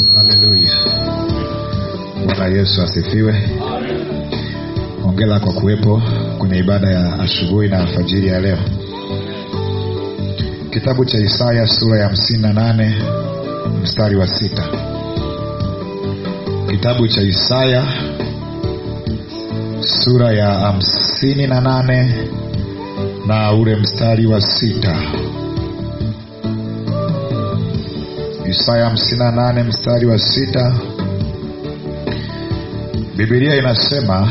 haleluya bwana yesu asifiwe ongela kwa kuwepo kwenye ibada ya asubuhi na alfajiri ya leo kitabu cha isaya sura ya hamsini na nane mstari wa sita kitabu cha isaya sura ya hamsini na nane na ule mstari wa sita isaya hamsini na nane mstari wa sita bibilia inasema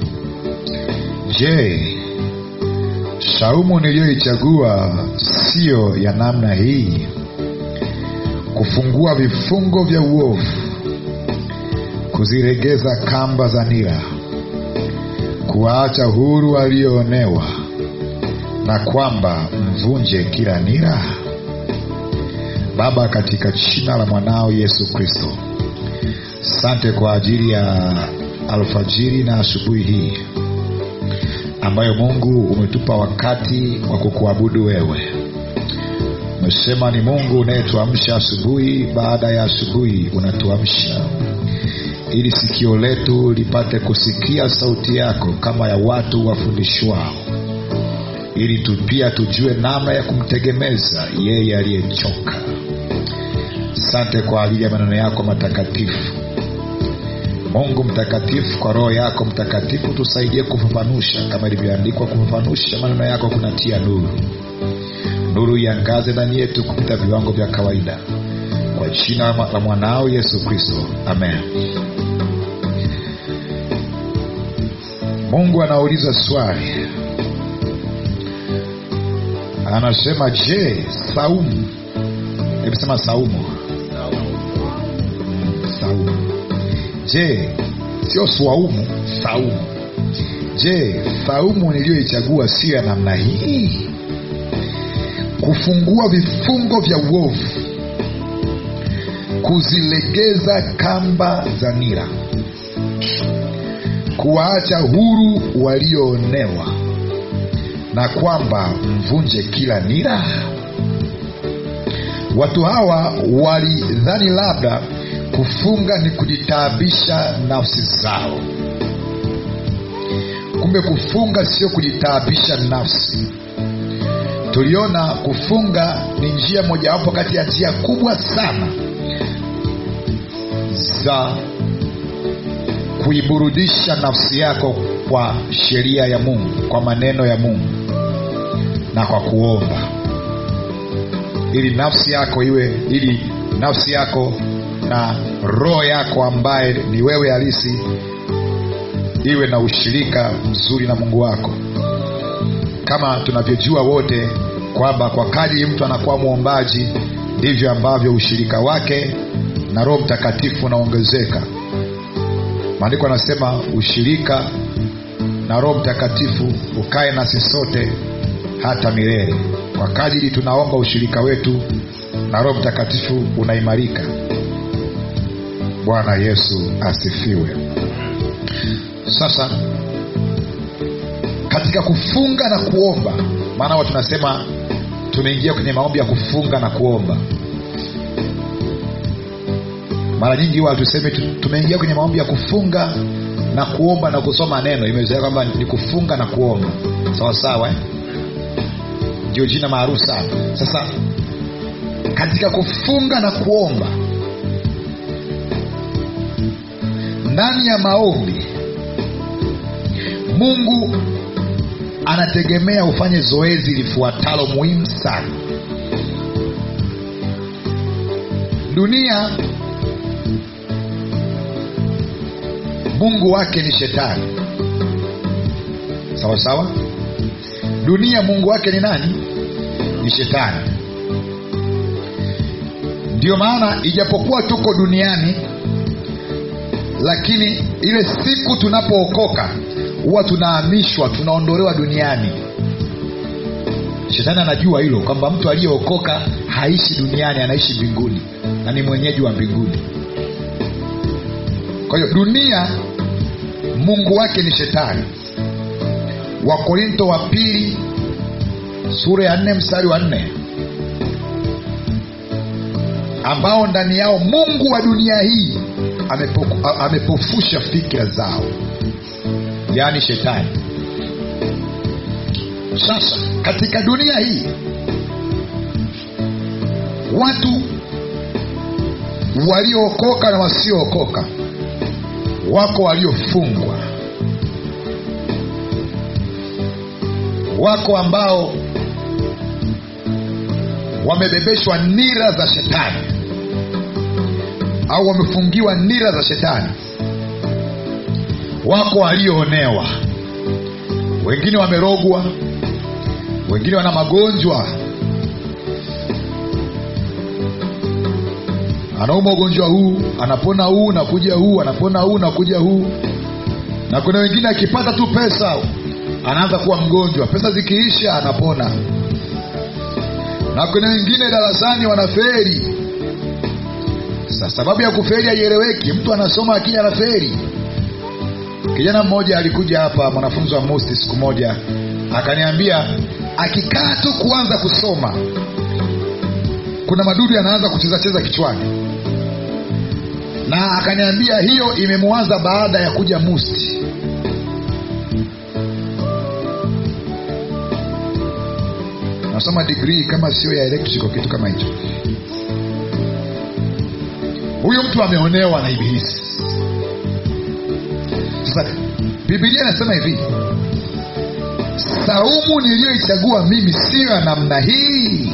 je saumu niliyoichagua siyo ya namna hii kufungua vifungo vya uovu kuziregeza kamba za nira kuwaacha huru walioonewa na kwamba mvunje kila nira baba katika jina la mwanao yesu kristo sante kwa ajili ya alfajiri na asubuhi hii ambayo mungu umetupa wakati wa kukuabudu wewe umesema ni mungu unayetuamsha asubuhi baada ya asubuhi unatuamsha ili sikio letu lipate kusikia sauti yako kama ya watu wafundishwao ili tu pia tujue namna ya kumtegemeza yeye aliyechoka sante kwa ajili ya maneno yako matakatifu mungu mtakatifu kwa roho yako mtakatifu tusaidie kufafanusha kama ilivyoandikwa kufafanusha maneno yako kunatia nuru nuru iangaze ndani yetu kupita viwango vya kawaida kwa jina la mwanao yesu kristo amen mungu anauliza swali anasema je saumu hebu sema saumu saumu je sio swaumu saumu je saumu niliyoichagua siyo ya namna hii kufungua vifungo vya uovu kuzilegeza kamba za nira kuwaacha huru walioonewa na kwamba mvunje kila nira watu hawa walidhani labda kufunga ni kujitaabisha nafsi zao kumbe kufunga sio kujitaabisha nafsi tuliona kufunga ni njia mojawapo kati ya njia kubwa sana za kuiburudisha nafsi yako kwa sheria ya mungu kwa maneno ya mungu na kwa kuomba ili nafsi yako iwe ili nafsi yako na roho yako ambaye ni wewe halisi iwe na ushirika mzuri na mungu wako kama tunavyojua wote kwamba kwa kadiri mtu anakuwa mwombaji ndivyo ambavyo ushirika wake na roho mtakatifu unaongezeka maandiko anasema ushirika na roho mtakatifu ukae nasi sote hata milele kwa kadiri tunaomba ushirika wetu na roho mtakatifu unaimarika bwana yesu asifiwe sasa katika kufunga na kuomba maana huwa tunasema tumeingia kwenye maombi ya kufunga na kuomba mara nyingi huwa tuseme tumeingia kwenye maombi ya kufunga na kuomba na kusoma neno imezoea kwamba ni kufunga na kuomba sawa sawa eh? ndio jina maarufu sana sasa katika kufunga na kuomba ndani ya maombi mungu anategemea ufanye zoezi lifuatalo muhimu sana dunia mungu wake ni shetani sawa sawa dunia mungu wake ni nani ni shetani ndiyo maana ijapokuwa tuko duniani lakini ile siku tunapookoka huwa tunahamishwa tunaondolewa duniani shetani anajua hilo kwamba mtu aliyeokoka haishi duniani anaishi mbinguni na ni mwenyeji wa mbinguni kwa hiyo dunia mungu wake ni shetani wakorinto wa pili sura ya nne mstari wa nne ambao ndani yao mungu wa dunia hii amepo, a- amepofusha fikra zao yaani shetani sasa katika dunia hii watu waliookoka na wasiookoka wako waliofungwa wako ambao wamebebeshwa nira za shetani au wamefungiwa nira za shetani wako walioonewa wengine wamerogwa wengine wana magonjwa anauma ugonjwa huu anapona huu nakuja huu anapona huu nakuja huu na kuna wengine akipata tu pesa anaanza kuwa mgonjwa pesa zikiisha anapona na kuna wengine darasani wanaferi sa sababu ya kuferi haieleweki mtu anasoma akija anaferi kijana mmoja alikuja hapa mwanafunzi wa musti siku moja akaniambia akikaa tu kuanza kusoma kuna madudu yanaanza kuchezacheza kichwani na akaniambia hiyo imemwanza baada ya kuja musti nasoma digrii kama sio ya electrical kitu kama hicho huyu mtu ameonewa na ibilisi sasa bibilia inasema hivi saumu niliyoichagua mimi siyo ya namna hii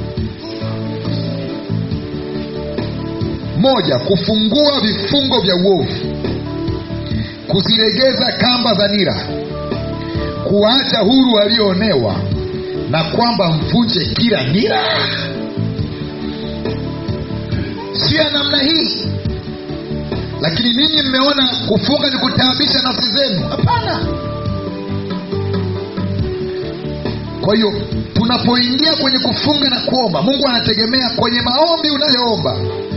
moja kufungua vifungo vya uovu kuzilegeza kamba za nira kuwaacha huru walioonewa na kwamba mvunje kila nira si ya namna hii lakini ninyi mmeona kufunga ni kutaabisha nafsi zenu hapana kwa hiyo tunapoingia kwenye kufunga na kuomba mungu anategemea kwenye maombi unayoomba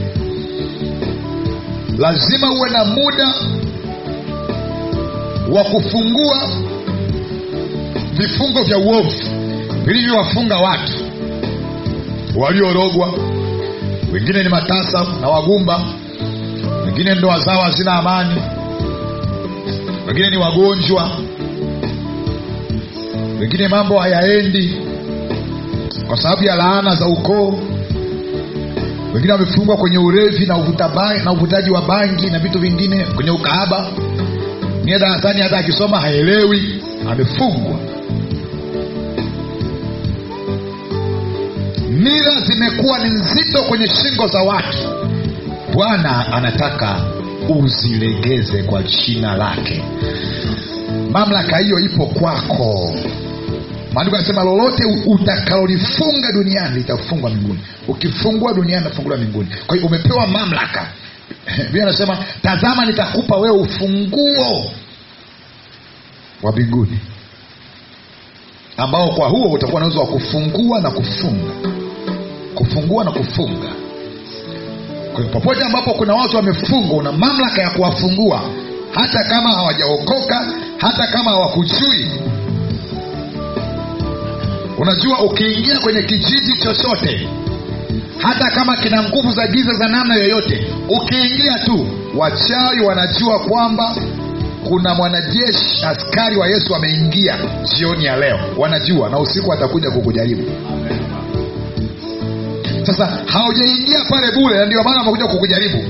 lazima uwe na muda wa kufungua vifungo vya uovu vilivyowafunga watu waliorogwa wengine ni matasa na wagumba wengine ndoa zao hazina amani wengine ni wagonjwa wengine mambo hayaendi kwa sababu ya laana za ukoo wengine wamefungwa kwenye urevi na, uvuta ba- na uvutaji wa bangi na vitu vingine kwenye ukahaba nie darasani hata akisoma haelewi amefungwa nira zimekuwa ni nzito kwenye shingo za watu bwana anataka uzilegeze kwa jina lake mamlaka hiyo ipo kwako maandiko anasema lolote utakalolifunga duniani litafungwa mbinguni ukifungua duniani itafunguliwa mbinguni kwa hiyo umepewa mamlaka bia anasema tazama nitakupa wewe ufunguo wa mbinguni ambao kwa huo utakuwa na uwezo wa kufungua na kufunga kufungua na kufunga kwa hiyo popote ambapo kuna watu wamefungwa una mamlaka ya kuwafungua hata kama hawajaokoka hata kama hawakujui unajua ukiingia kwenye kijiji chochote hata kama kina nguvu za giza za namna yoyote ukiingia tu wachawi wanajua kwamba kuna mwanajeshi askari wa yesu ameingia jioni ya leo wanajua na usiku atakuja kukujaribu sasa haujaingia pale bule na ndio maana amekuja kukujaribu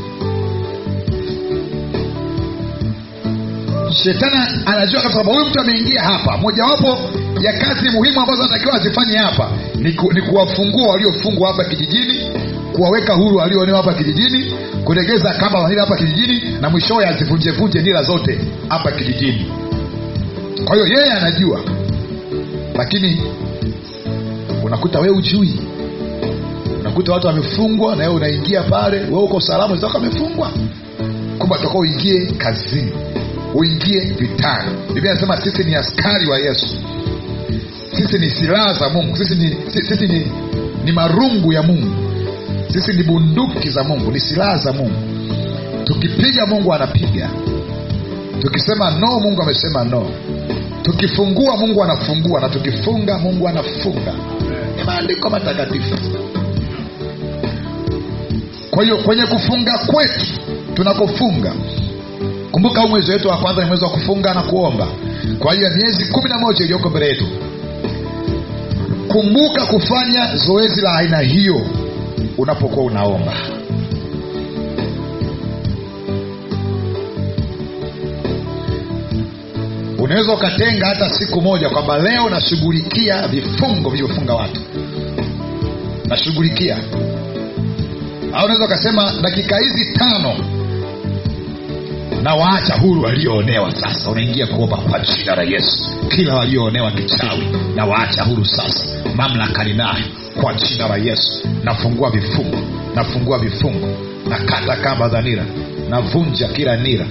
shetani anajua kabisa kwamba huyu mtu ameingia hapa mojawapo ya kazi muhimu ambazo anatakiwa azifanye hapa ni, ku, ni kuwafungua waliofungwa hapa kijijini kuwaweka huru walioonewa hapa kijijini kulegeza kamba za nira hapa kijijini na mwishowe azivunjevunje nira zote hapa kijijini kwa hiyo yeye anajua lakini unakuta wewe ujui unakuta watu wamefungwa na wewe unaingia pale wewe uko salama zako amefungwa kwamba toka uingie kazini uingie vitani biblia anasema sisi ni askari wa yesu sisi ni silaha za mungu sisi ni, sisi ni, ni marungu ya mungu sisi ni bunduki za mungu ni silaha za mungu tukipiga mungu anapiga tukisema no mungu amesema no tukifungua mungu anafungua na tukifunga mungu anafunga ni maandiko matakatifu kwa hiyo kwenye kufunga kwetu tunakofunga kumbuka huu mwezi wetu wa kwanza ni mwezi wa kufunga na kuomba kwa hiyo miezi kumi na moja iliyoko mbele yetu kumbuka kufanya zoezi la aina hiyo unapokuwa unaomba unaweza ukatenga hata siku moja kwamba leo nashughulikia vifungo vilivyofunga watu nashughulikia au unaweza ukasema dakika hizi tano na waacha huru walioonewa sasa unaingia kuomba kwa jina la yesu kila walioonewa kichawi na waacha huru sasa mamlaka ninayo kwa jina la yesu nafungua vifungo nafungua vifungo nakata kamba za nira navunja kila nira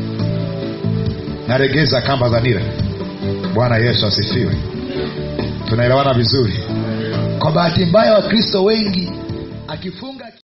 naregeza kamba za nira bwana yesu asifiwe tunaelewana vizuri kwa bahati mbaya wakristo wengi akifunga